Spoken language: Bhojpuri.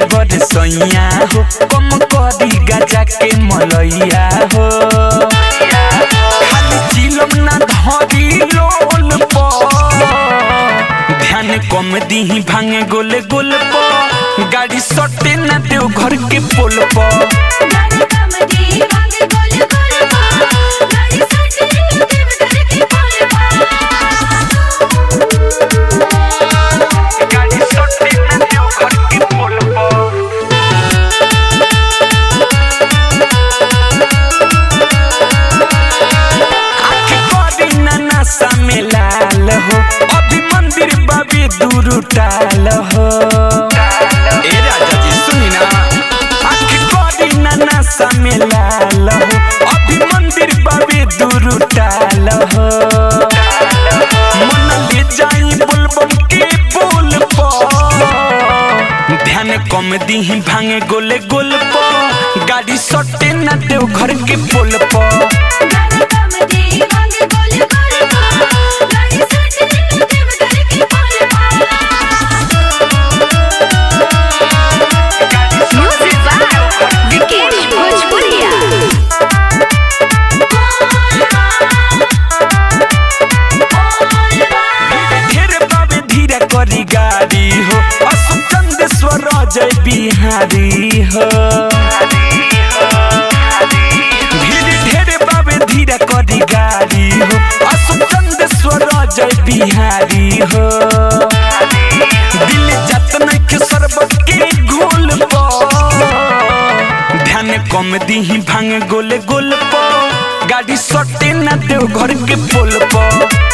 ड्राइवर सैया हो कम करी गजा के मलैया हो खाली चिलम ना धरी लोल पर ध्यान कम दीही भांगे गोले गोल पर गाड़ी सटे ना देव घर के पोल पर गाड़ी कम दी भागे गोल गोल पा गाड़ी सटे देव घर के पोल पा गाड़ी सटे ना देव घर के पोल पर आँख करी ना नशा में लाल हो अभी मंदिर बाबे दूर टाल हो ए राजा जी सुनी ना आँख करी ना नशा में लाल हो अभी मंदिर बाबे दूर टाल हो मन ले जाई बुलबुल के बोल पर ध्यान कम दीही भांगे गोले गोल पर गाड़ी सटे ना देव घर के पोल पर गाड़ी कम दी भागे गोल गोल पा गाड़ी सटे देव घर के पोल पा Music by Vikesh Bhojpuria. ढेर बाबे धीरे करी गाड़ी हो असु चंदेश्वर जय बिहारी हो धीरे ढेर बाबे धीरे करी गाड़ी हो असु चंदेश्वर जय बिहारी हो दिल जतन के सरबत के घोल पर ध्यान कम दीही भांग गोले गोल पर गाड़ी सटे ना देव घर के पोल पर